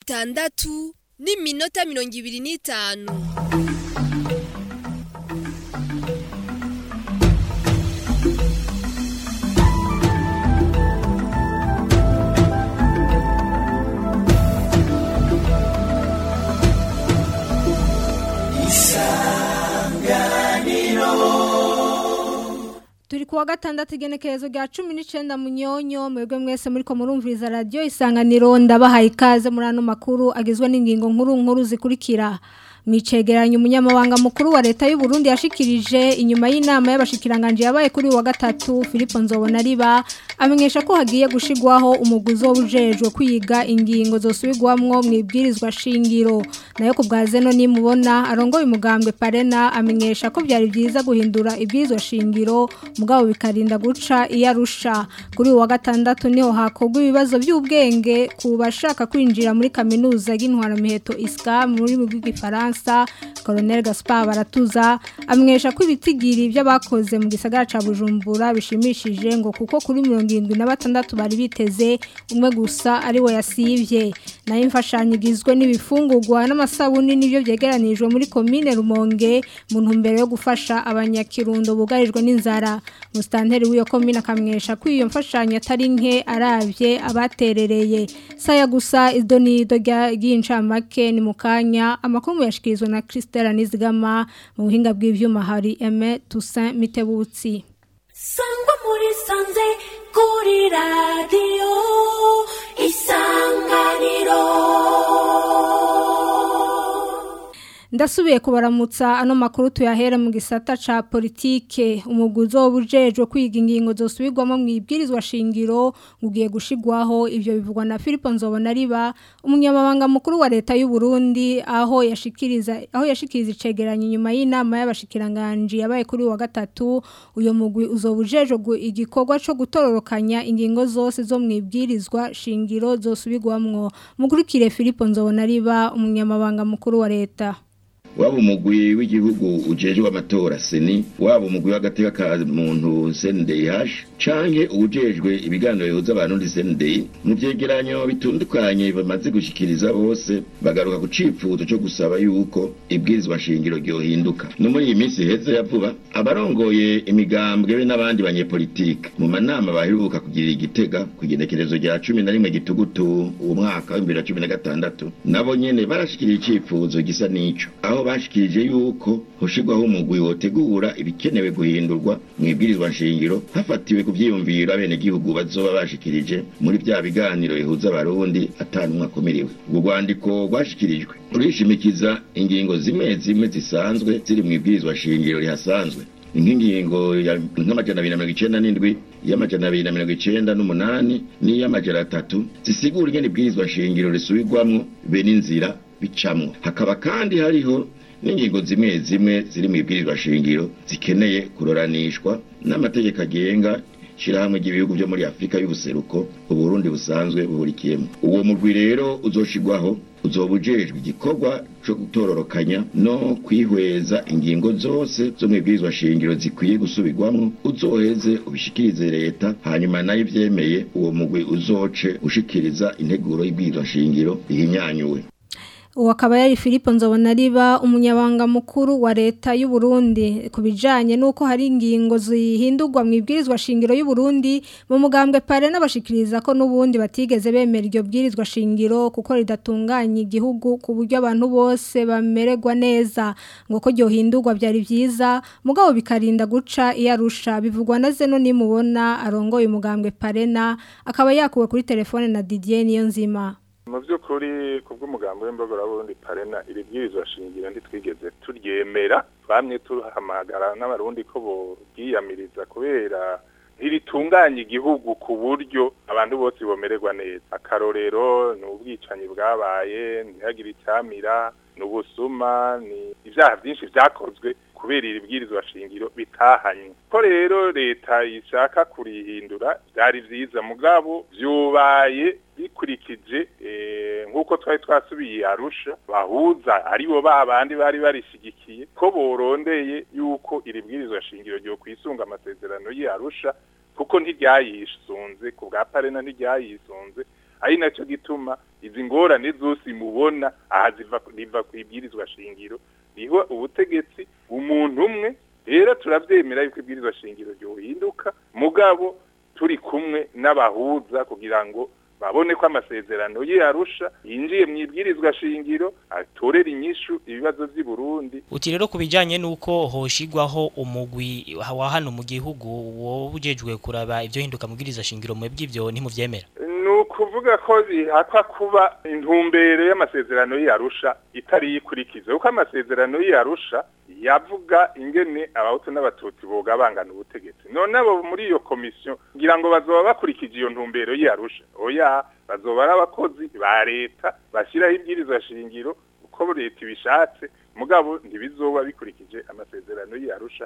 gatandatu n'iminota mirongo ibiri n'itanu turi kuwa gatandatu igenekerezo rya cumi n'icenda munyonyo mwebwe mwese muriko murumviriza radiyo isanganiro ndabahaye ikaze muri ano makuru agizwe n'ingingo nkuru nkuru zikurikira mwicegeranya umunyamabanga mukuru wa leta y'u Burundi yashikirije inyuma y'inama y'abashikiranganje yabaye kuri wa gatatu Philippe Nzobona riba amenyesha ko hagiye gushigwaho umuguzo w'ubujejwe kwiga ingingo zosubirwamwo mwibwirizwa shingiro nayo ku bwazeno nimubona arongoye umugambwe Parena amenyesha ko byari byiza guhindura ibwirizwa shingiro mugabo bikarinda guca iyarusha kuri wa gatandatu niho hakogwa ibibazo by'ubwenge ku bashaka kwinjira muri kaminuza y'intwara miheto iska muri mu bw'igifaransa Colonel Gaspar Baratuza amwesha ko ibitigiri by'abakoze mu gisagara ca Bujumbura bishimishije ngo kuko kuri 76 bari biteze umwe gusa ari we yasivye nayo imfashanyo igizwe n'ibifungurwa n'amasabuni nivyo byegeranijwe muri commune Rumonge mu ntumbero yo gufasha abanyakirundo bugarijwe n'inzara mustanteri w'iyo commune akamwesha ko iyo mfashanyo atari nke aravye abaterereye saya gusa idonido ry'incamake ni mukanya amakuru yashikirizwa na Christelle Nizigama mu buhinga bw'ivyuma hari Aime Toussaint Mitebutsi sangwa muri sanze kuri radiyo isanganiro Ndasubiye kubaramutsa ano makuru tuyahera mu gisata ca politike umuguzo w'ubujejwe kwiga ingingo zosubirwamo mu ibwirizwa shingiro ugiye gushigwaho ivyo bivugwa na Philippe Nzobona riba umunyamabanga mukuru wa leta y'u Burundi aho yashikiriza aho yashikiriza icegeranyo nyuma y'inama y'abashikiranganje yabaye kuri wa gatatu uyo mugwi uzobujejwe igikorwa co gutororokanya ingingo zose zo mu ibwirizwa shingiro zosubirwamwo mukurikire Philippe Nzobona riba umunyamabanga mukuru wa leta waba umugwi w'igihugu ujejwe amatora seni waba umugwi w'agateka ka muntu CNDH canke ujejwe ibiganiro bihuza abantu ndi CNDI mu vyegeranyo bitundukanye bamaze gushikiriza bose bagaruka ku cifuzo co gusaba yuko ibwirizwa shingiro ryohinduka no muri iyi minsi heze ya vuba abarongoye imigambwe be n'abandi banyepolitike mu manama baheruka kugirira igitega ku igenekerezo rya cumi na rimwe gitugutu uwo mwaka w'ibibiri na cumi na gatandatu nabo nyene barashikiriye icifuzo gisa n'ico aho bashikirije yuko hoshigwaho umugwi wotegura ibikenewe guhindurwa mu ibwirizwa nshingiro hafatiwe ku vyiyumviro abenegihugu bazoba bashikirije muri vya biganiro bihuza abarundi atanumwe akomeriwe ubwo rwandiko rwashikirijwe rurishimikiza ingingo zimwe zimwe zisanzwe ziri mu ibwirizwa shingiro rihasanzwe nk'ingingo nk'amajana abiri na mirongo icenda n'indwi iy'amajana abiri na mirongo icenda n'umunani n'iy'amajana atatu zisigura ingene ibwirizwa shingiro risubirwamwo be n'inzira bicamwo hakaba kandi hariho n'ingingo zimwe zimwe ziri mu ibwirizwa shingiro zikeneye kuroranishwa n'amategeko agenga shirahamwe ry'ibihugu byo muri Afrika y'ubuseruko uburundi busanzwe buhurikiyemo uwo mugwi rero uzoshigwaho uzoba ujejwe igikorwa co gutororokanya no kwihweza ingingo zose zo mu ibwirizwa shingiro zikwiye gusubirwamwo uzoheze ubishikirize leta hanyuma nayo ivyemeye uwo mugwi uzoce ushikiriza integuro y'ibwirizwa shingiro ihinyanyuwe uwo akaba yari Philippe Nzobona riba umunyabanga mukuru wa leta y'u Burundi kubijanye nuko hari ingingo zihindurwa mu ibwirizwa shingiro y'u Burundi mu mugambwe pare n'abashikiriza ko nubundi batigeze bemera iryo bwirizwa shingiro kuko ridatunganya igihugu ku buryo abantu bose bamererwa neza ngo ko ryo hindurwa byari byiza mugabo bikarinda guca iyarusha bivugwa na zeno nimubona arongoye umugambwe parena akaba yakuwe kuri telefone na Didier Niyonzima mu by'ukuri ku bw'umugambi w'imbogораburundi parena iri bwirizwa shingiro ntitwigeze turyemera bamwe tuhamagara n'abarundi ko bogiyamiriza kubera ntiritunganya igihugu ku buryo abantu bose bomererwa neza akarorero ni ubwicanyi bwabaye ntihagire icyamira ni ubusuma ni ibyaha byinshi byakozwe kubera iri bwirizwa shingiro bitahanywe ko rero leta ishaka kurihindura byari byiza mugabo byubaye bikurikije nk'uko twari twasubiye arusha bahuza aribo ba bandi bari barishigikiye ko borondeye yuko iri bwirizwa shingiro ryo kwisunga amasezerano y'arusha kuko ntiryayisunze ku bwa parena ntiryayisunze ari nacyo gituma izi ngorane zose mubona aha ziva riva ku ibwirizwa shingiro niho ubutegetsi umuntu umwe rero turabyemera yuko ibwirizwa shingiro ryohinduka mugabo turi kumwe n'abahuza kugira ngo babone ko amasezerano ye arusha yinjiye mu ibwirizwa shingiro atorera inyishu ibibazo by'i Burundi uti rero kubijanye nuko hoshigwaho umugwi wa hano mu gihugu wo bujejwe kuraba ivyo hinduka mu bwiriza shingiro mu bw'ivyo ntimuvyemera ni ukuvuga ko bihakwa kuba intumbero y'amasezerano y'arusha itari yikurikiza kuko amasezerano y'arusha yavuga ingene abahutu n'abatutsi boga bangana ubutegetsi none abo muri iyo komisiyo ngira ngo bazoba bakurikije iyo ntumbero y'arusha oya bazoba ari abakozi ba leta bashyiraho ibwirizwa shingiro uko leta ibishatse mugabo ntibizoba bikurikije amasezerano y'arusha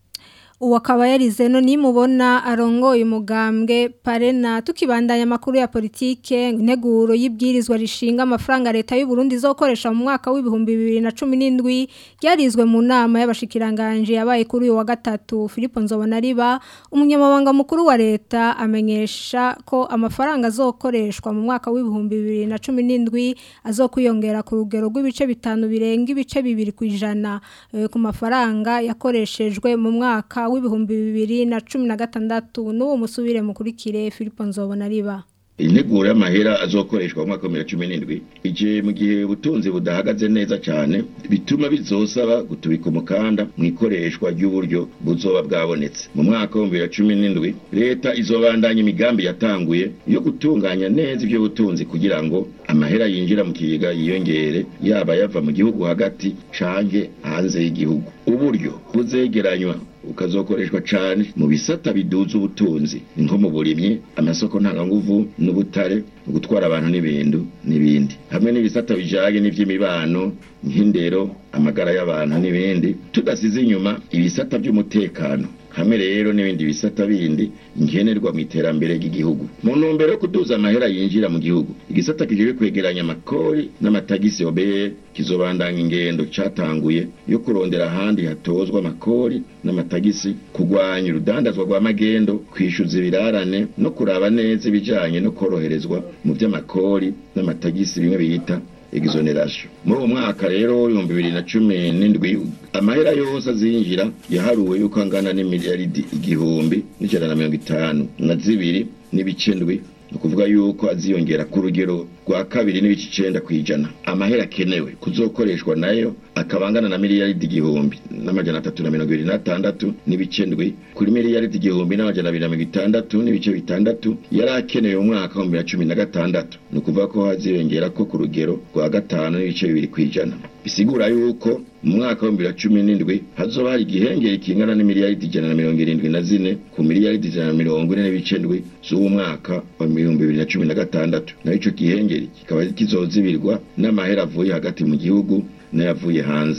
uwo akaba yarize no nimubona arongoye umugambwe parena tukibandanya amakuru ya politike integuro y'ibwirizwa rishinga amafaranga leta y'u Burundi izokoresha mu mwaka w'ibihumbi bibiri na cumi n'indwi ryarizwe mu nama y'abashikiranganje yabaye kuri uyu wa gatatu Philippe Nzobonariba umunyamabanga mukuru wa leta amenyesha ko amafaranga azokoreshwa mu mwaka w'ibihumbi bibiri na cumi n'indwi azokwiyongera ku rugero rw'ibice bitanu birenga ibice bibiri ku ijana eh, ku mafaranga yakoreshejwe mu mwaka w'ibihumbi bibiri na cumi na gatandatu n'uwo musubire mukurikire Philippe Nzobonariba integuro y'amahera azokoreshwa mu mwaka wa bibiri na cumi n'indwi igihe mu gihe ubutunzi budahagaze neza cyane bituma bizosaba gutubika umukanda mu ikoreshwa ry'uburyo buzoba bwabonetse mu mwaka wa bibiri na cumi n'indwi leta izobandanya imigambi yatanguye yo gutunganya neza ibyo butunzi kugira ngo amahera yinjira mu kigega yiyongere yaba yava mu gihugu hagati canke hanze y'igihugu uburyo buzegeranywa ukazokoreshwa cyane mu bisata biduza ubutunzi ni nko mu burimyi amasoko ntanganguvu n'ubutare gutwara abantu n'ibintu n'ibindi hamwe n'ibisata bijanye n'ivy'imibano nk'indero amagara y'abantu n'ibindi tudasize inyuma ibisata by'umutekano hamwe rero n'ibindi bisata bindi nkenerwa mu iterambere ry'igihugu mu ntumbero yo kuduza amahera yinjira mu gihugu igisata kijejwe kwegeranya amakori n'amatagisi obr kizobandanya ingendo catanguye yo kurondera ahandi hatozwa amakori n'amatagisi kugwanya urudandazwa rwa magendo kwishyuza ibirarane no kuraba neza ibijanye no koroherezwa mu vy'amakori n'amatagisi bimwe bita exoneration muri uwo mwaka rero w'ibihumbi bibiri na cumi n'indwi amahera yose azinjira yaharuwe yuko angana n'imiliyaridi igihumbi n'ijana na mirongo itanu na zibiri n'ibice ndwi ni ukuvuga yuko aziyongera ku rugero rwa kabiri n'ibice icenda ku ijana amahera akenewe kuzokoreshwa nayo akaba angana na miliyaridi igihumbi n'amajana atatu na mirongo ibiri n'atandatu n'ibice ndwi kuri miliyaridi igihumbi n'amajana abiri na mirongo itandatu n'ibice bitandatu yari akenewe mu mwaka w'ibihumbi bibiri na cumi na gatandatu ni ukuvuga ko haziyongera ko ku rugero rwa gatanu n'ibice bibiri ku ijana bisigura yuko mu mwaka w'ibihumbi bibiri na cumi n'indwi hazoba hari igihengeri kingana n'imiliyaridi ijana na mirongo irindwi na zine ku miliyaridi ijana na mirongo ine n'ibice ndwi z'uwo mwaka wa ibihumbi bibiri na cumi na gatandatu naho ico gihengeri kikaba kizozibirwa n'amahera avuye hagati mu gihugu n'ayavuye hanze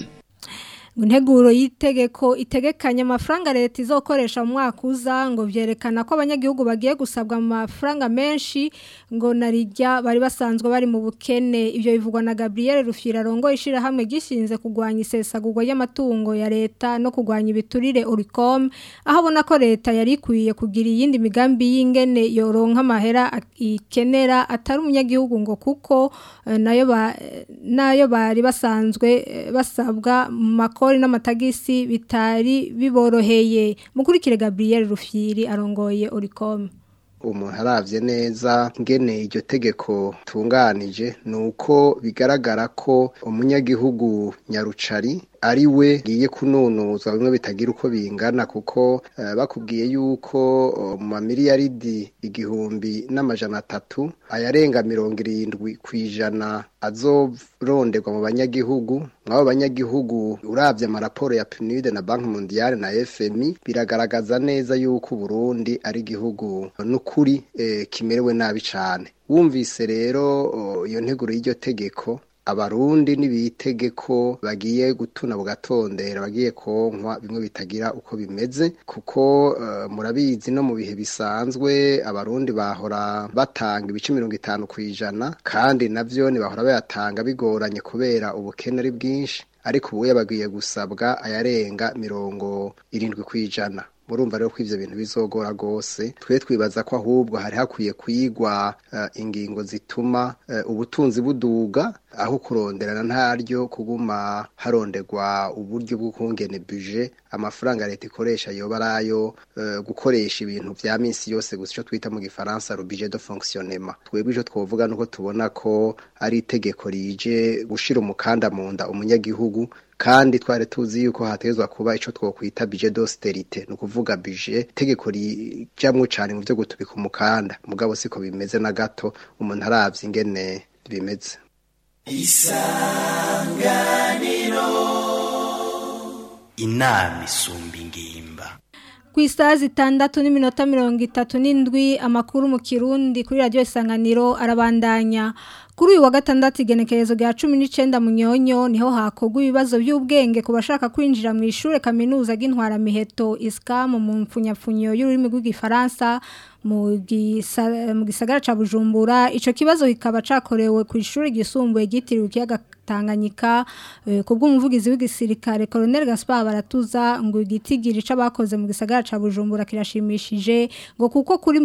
integuro y'itegeko itegekanya amafaranga leta izokoresha mu mwaka uza ngo byerekana ko abanyagihugu bagiye gusabwa amafaranga menshi ngo narijya bari basanzwe bari mu bukene ibyo bivugwa na Gabriel Rufira rongo ishirahamwe gishinze kugwanya isesagurwa y'amatungo ya leta no kugwanya ibiturire Uricom aho abona ko leta yari ikwiye kugira iyindi migambi y'ingene yoronka amahera ikenera atari umunyagihugu ngo kuko eh, nayo ba nayo bari basanzwe eh, basabwa mu mako amakori n'amatagisi bitari biboroheye mukurikire Gabriel Rufyiri arongoye Oricom umuntu aravye neza ngene iryo tegeko tunganije nuko bigaragara ko umunyagihugu nyarucari ari we ngiye kununuzwa bimwe bitagira uko bingana kuko uh, bakubwiye yuko uh, mu mamiliyaridi igihumbi n'amajana atatu ayarenga mirongo irindwi ku ijana azoronderwa mu banyagihugu mw'abo banyagihugu uravye amaraporo ya PNUD na Banki Mondiale na FMI biragaragaza neza yuko Burundi ari igihugu n'ukuri eh, kimerewe nabi cane wumvise rero iyo nteguro y'iryo tegeko abarundi nibitegeko bagiye gutuna bugatondera bagiye konkwa bimwe bitagira uko bimeze kuko uh, murabizi no mu bihe bisanzwe abarundi bahora batanga ibice mirongo itanu ku ijana kandi navyo bahora bayatanga bigoranye kubera ubukene ari bwinshi ariko ubu bagiye gusabwa ayarenga mirongo irindwi ku ijana murumva rero ko ivyo bintu bizogora gose twe twibaza ko ahubwo hari hakwiye kwigwa uh, ingingo zituma uh, ubutunzi buduga aho kuronderana ntaryo kuguma haronderwa uburyo bwo kungene budget amafaranga leta ikoresha yoba arayo uh, gukoresha ibintu vya minsi yose gusa ico twita mu gifaransa le budget de fonctionnement twebwe ico twovuga nuko tubona ko ari itegeko rije gushira umukanda mu nda umunyagihugu kandi twari tuzi yuko hatezwa kuba ico twokwita budget d'austerité no kuvuga budget tegeko rijamwo cane mu byo gutubika umukanda mugabo siko bimeze na gato umuntu aravye ingene bimeze isanganiro inama isumba ingimba ku isaha zitandatu n'iminota mirongo itatu n'indwi amakuru mu kirundi kuri radiyo isanganiro arabandanya kuri uyu wa gatandatu igenekerezo rya cumi n'icyenda munyonyo niho hakorwa ibibazo by'ubwenge ku bashaka kwinjira mu ishuri kaminuza ry'intwaramiheto isikamu mu mpfunyapfunyo y'ururimi rw'igifaransa mu gisagara cya bujumbura icyo kibazo kikaba cyakorewe ku ishuri ryisumbuye ryitiriwe ikiyaga Tanganyika ku bw'umuvugizi w'igisirikare Colonel Gaspar Baratuza ngo igitigiri c'abakoze mu gisagara ca Bujumbura kirashimishije ngo kuko kuri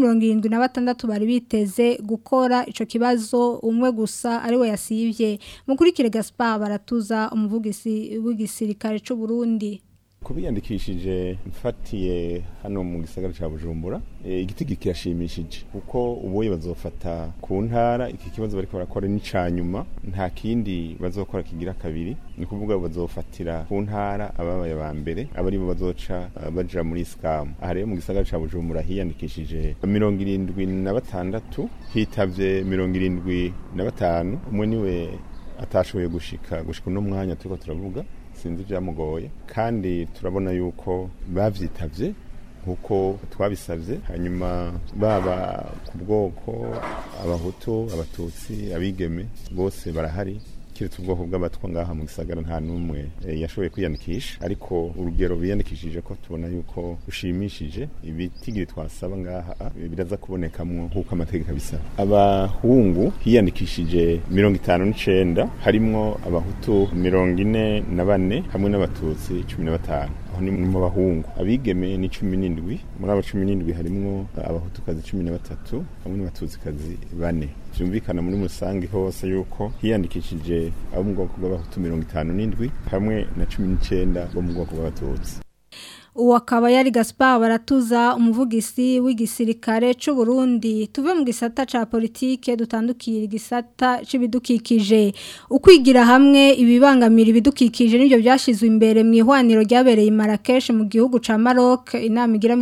76 bari biteze gukora ico kibazo umwe gusa ari we yasivye mukurikire Gaspar Baratuza umuvugizi w'igisirikare c'u Burundi kubiyandikishije mfatiye hano mu gisagara cya bujumbura igitigi kirashimishije kuko ubuye bazofata ku ntara iki kibazo bariko barakora ni nyuma nta kindi bazokora kigira kabiri ni kuvuga bazofatira ku ntara ababaye ba mbere aba aribo bazoca baja muri sikamu aha rero mu gisagara cya bujumbura hiyandikishije mirongo irindwi na batandatu hitavye mirongo irindwi na batanu umwe niwe atashoboye gushika gushika uno mwanya turiko turavuga sinzi byamugoye kandi turabona yuko bavyitavye nkuko twabisavye hanyuma baba ku bwoko abahutu abatutsi abigeme bose barahari kiretse ubwoko bw'abatwa ngaha mu gisagara nta n'umwe yashoboye kwiyandikisha ariko urugero biyandikishije ko tubona yuko rushimishije ibitigiri twasaba ngaha biraza kubonekamwo nk'uko amategeko abisaba abahungu hiyandikishije mirongo itanu n'icenda harimwo abahutu mirongo ine na bane hamwe n'abatutsi cumi na batanu aho ni mu bahungu abigeme ni cumi n'indwi muri abo cumi n'indwi harimwo abahutukazi cumi na batatu hamwe n'abatutsikazi bane byumvikana muri musange hose yuko hiyandikishije abo mu bwoko bw'abahutu mirongo itanu n'indwi hamwe na cumi n'icenda bo mu bwoko bw'abatutsi uwo akaba yari Gaspar baratuza umuvugisi w'igisirikare c'u Burundi tuve mu gisata ca politike dutandukira igisata c'ibidukikije ukwigira hamwe ibibangamira ibidukikije nibyo byashizwe imbere mu ihwaniro ryabereye i Marrakech mu gihugu ca Maroc inama igira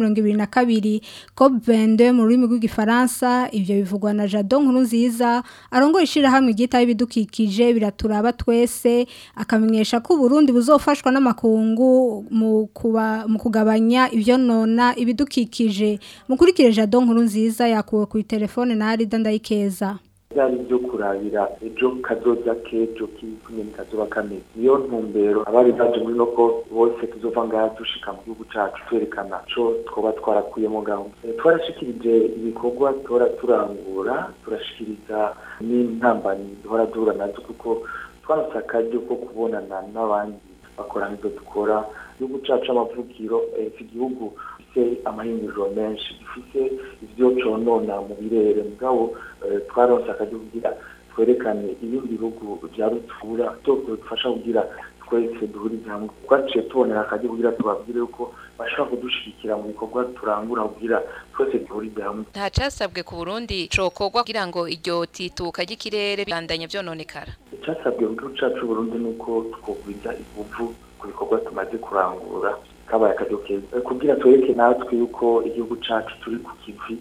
22 COP22 mu rurimi rw'igifaransa ivyo bivugwa na Jadon nkuru nziza arongora ishira hamwe igita ibidukikije biraturaba twese akamenyesha ko Burundi buzofashwa n'amakungu mu kuba mu kugabanya ibyo nona ibidukikije mukurikire jado nkuru nziza yakuwe ku telefone na Arida ndayikeza byari byo kurabira ejo kazoza kejo k'inyoni kazoba kameze niyo ntumbero abari baje muri noko bose tuzova ngaha dushika mu gihugu cacu twerekana co twoba twarakuyemo gahunda twarashikirije ibikorwa tora turangura turashikiriza n'intambanyi duhora duhura nazo kuko twaronse akaryo ko kubonana n'abandi bakora nk'ibyo dukora igihugu cacu amavugiro iki gihugu gifise amahinguriro menshi gifise ivyo conona mu birere mugabo twaronse akaryo kugira twerekane ibindi bihugu vya rutura dufasha kugira twese duhurize hamwe twaciye tubonera akaryo kugira tubabwire yuko bashobora kudushigikira mu bikorwa turangura kugira twese duhurize hamwe nta casabwe ku burundi cokorwa kugira ngo iryo tituka ry'ikirere bibandanye vyononekara icasabwe mu gihugu cacu Burundi nuko twogwiza ibuvu ku bikorwa tumaze kurangura kabaye akaryo keza kugira twereke natwe yuko igihugu cacu turi ku kivi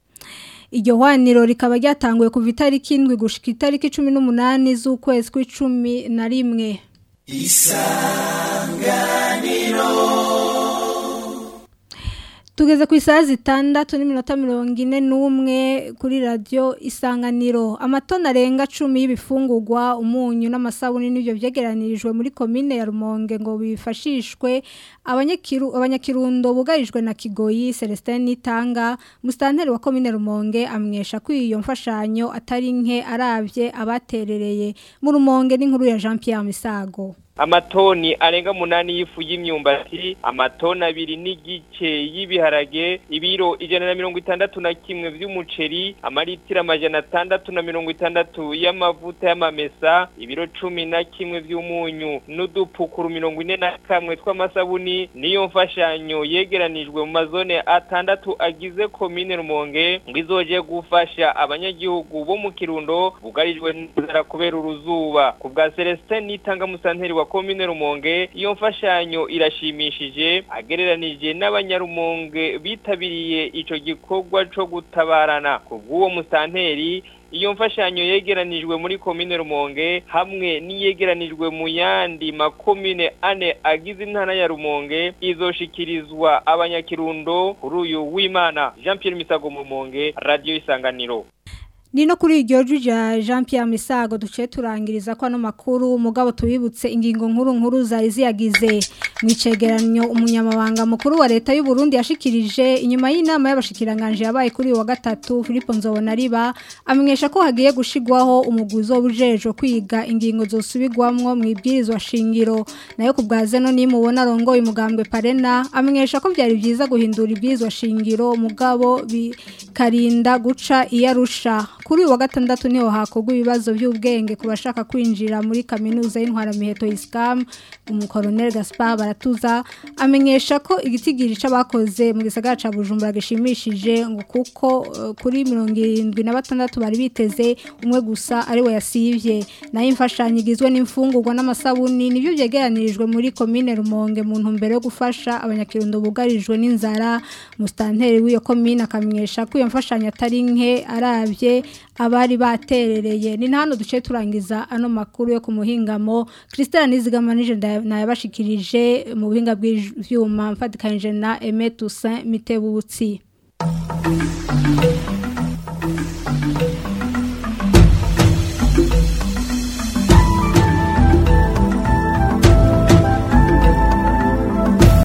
iryo hwaniro rikaba ryatanguye kuva itariki indwi gushika itariki cumi n'umunani z'ukwezi kw'icumi na rimwe isanganiro tugeze ku isaha zitandatu n'iminota mirongo ine n'umwe kuri radiyo isanganiro amatoni arenga cumi y'ibifungurwa umunyu n'amasabune n'ibyo byegeranirijwe muri komine ya rumonge ngo bifashishwe abanyakirundo bugarijwe na kigoyi celestin nitanga musitanteri wa komine rumonge amwesha ko iyo mfashanyo atari nke arabye abaterereye mu rumonge n'inkuru ya jean Pierre misago amatoni arenga munani y'ifu y'imyumbati amatoni abiri n'igice y'ibiharage ibiro ijana na mirongo itandatu na kimwe vy'umuceri amaritiro amajana atandatu na mirongo itandatu y'amavuta y'amamesa ibiro cumi na kimwe vy'umunyu n'udupukuru mirongo ine na kamwe tw'amasabuni niyo mfashanyo yegeranijwe mu mazone atandatu agize komine rumonge ngo izoje gufasha abanyagihugu bo mu kirundo bugarijwe n'inzara kubera uruzuba ku bwa celestin nitanga musanteri wa komine rumonge iyo mfashanyo irashimishije agereranije n'abanyarumonge bitabiriye ico gikorwa co gutabarana ku bw'uwo musanteri iyo mfashanyo yegeranijwe muri komine rumonge hamwe n'iyegeranijwe mu yandi makomine ane agize intara ya rumonge izoshikirizwa abanyakirundo kuri uyu w'imana jean pierre misago mu rumonge radiyo isanganiro ni no kuri iryo jya jean Pierre misago duce turangiriza ko ano makuru umugabo tubibutse ingingo nkuru nkuru zari ziyagize mu icegeranyo umunyamabanga mukuru wa leta y'u Burundi yashikirije inyuma y'inama y'abashikiranganje yabaye kuri uyu wa gatatu Philippe Nzobonariba amenyesha ko hagiye gushigwaho umuguzo w'ubujejo kwiga ingingo zosubirwamwo mu ibwirizwa shingiro nayo ku bwa zeno nimubona arongoye umugambwe parena amenyesha ko byari byiza guhindura ibwirizwa shingiro umugabo bikarinda guca iyarusha kuri uyu wa gatandatu niho hakorwa ibibazo by'ubwenge ku bashaka kwinjira muri kaminuza y'intwaramiheto isikamu umukoroneri gaspar baratuza amenyesha ko igitigiri c'abakoze mu gisagara ca bujumbura gishimishije ngo kuko uh, kuri mirongo irindwi na batandatu bari biteze umwe gusa ari we yasivye nayo imfashanyo igizwe n'imfungurwa n'amasabuni nibyo byegeranirijwe muri komine rumonge mu ntumbero yo gufasha abanyakirundo bugarijwe n'inzara musitanteri w'iyo komine akamenyesha ko iyo mfashanyo atari nke arabye abari baterereye ni hano duce turangiza ano makuru yo ku muhingamo christelle nizigamanije nayabashikirije mu buhinga bw'ivyuma mfatikanije na Aimé Toussaint Mitebutsi